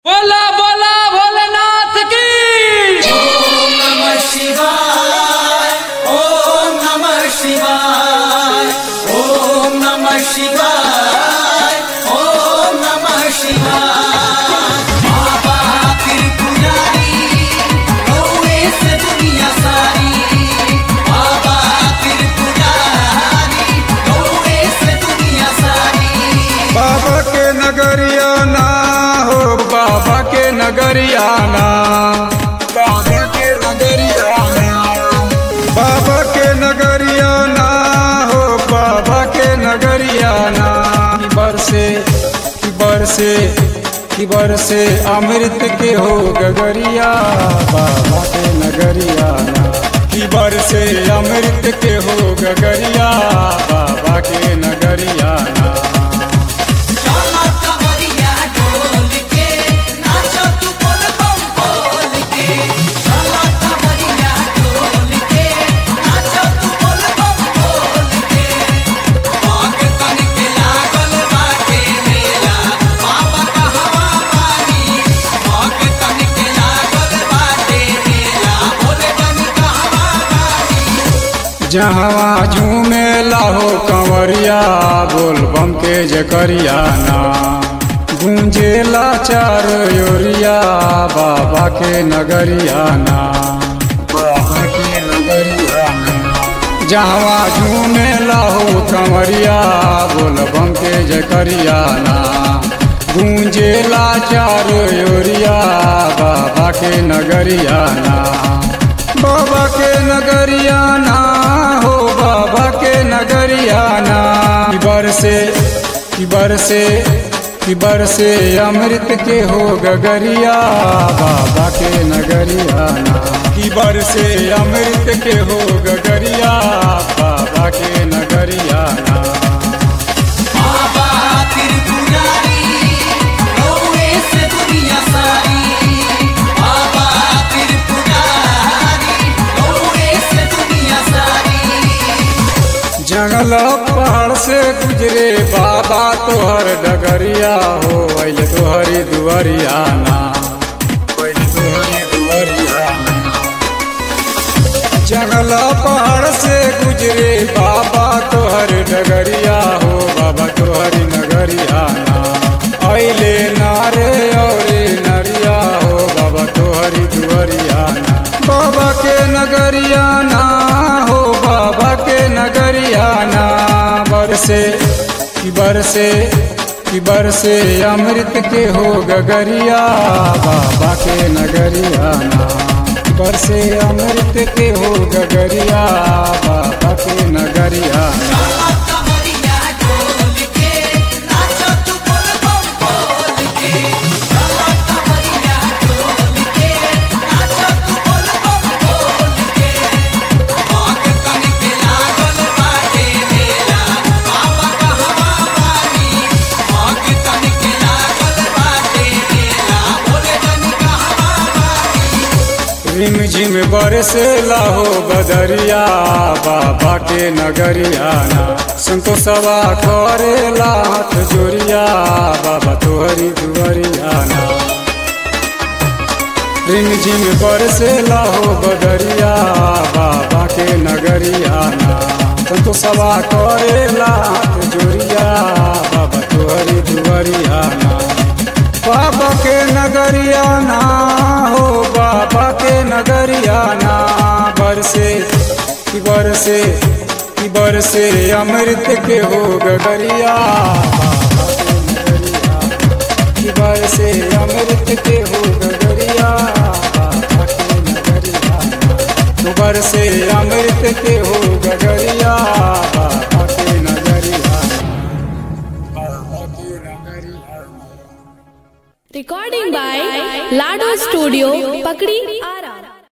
बोला बोला भोलेनाथ की ओम नमः शिवाय ओम नमः शिवाय ओम नमः शिवाय ओम नमः शिवाय बाबा त्रिपुरारी गौरे से दुनिया सारी बाबा त्रिपुरारी गौरे से दुनिया सारी बाबा के नगरिया ना हो बाबा के नगरिया ना बाबा के नगरिया ना बाबा के नगरिया ना हो बाबा के नगरिया ना कि बरसे कि बरसे कि बरसे अमृत के हो गगरिया बाबा के नगरिया ना कि बरसे अमृत के हो गगरिया बाबा के नगरिया ना चला कमरिया ढोल के नाचो तू बोल बम बोल के चला कमरिया ढोल के नाचो तू बोल बम बोल के आग तन के लागल बाटे मेला बाबा का हवा पानी आग तन के लागल बाटे मेला भोले तन का हवा पानी जहाँ झूमे लाहो कंवरिया बोल बम के जकरिया ना गूंजेला चार योरिया बाबा के नगरिया ना बाबा के नगरिया ना जहाँ झूमे लाहो कंवरिया बोल बम के जकरिया ना गूंजेला चार योरिया बाबा के नगरिया ना बाबा के नगरिया ना हो बाबा के नगरिया ना कि बरसे कि बरसे कि बरसे अमृत के हो गगरिया बाबा के नगरिया ना कि बरसे अमृत के हो गगरिया बाबा के नगरिया ना बाबा त्रिपुरारी गौरे से दुनिया सारी बाबा त्रिपुरारी गौरे से दुनिया सारी जंगल पहाड़ से गुजरे बाबा तोहर डगरिया हो अल तोहरी दुआरिया ना अइल तोहरी दुआरिया ना। जंगल पहाड़ से गुजरे बाबा तोहर डगरिया हो बाबा तोहरी नगरिया ना अइले नारे और नरिया हो बाबा तोहरी दुआरिया ना बाबा के नगरिया ना हो बाबा के नगरिया ना बरसे कि बरसे कि बरसे अमृत के हो गगरिया बाबा के नगरिया ना बरसे अमृत के हो गगरिया बाबा के नगरिया ना चला कमरिया ढोल के नाचो तू बोल बम बोल के चला कमरिया ढोल के नाचो तू बोल बम बोल के आग तन के लागल बाटे मेला बाबा का हवा पानी आग तन के लागल बाटे मेला भोले तन का हवा पानी रिम झिम बरसे लाहो बदरिया बाबा के नगरिया ना संतोषवा करेला हाथ जोरिया बाबा तोहरी दुआरिया ना रिम झिम बरसे लाहो बदरिया बाबा के नगरिया ना संतोषवा करेला हाथ जोरिया बाबा तोहरी दुआरिया ना बाबा के नगरिया ना हो बाबा के नगरिया ना बरसे कि बरसे कि बरसे अमृत के हो गगरिया बाबा के नगरिया कि बरसे अमृत के हो गगरिया बाबा के नगरिया तो बरसे अमृत के हो गगरिया बाबा के नगरिया बाबा के नगरिया Recording by Lado Studio, Pakri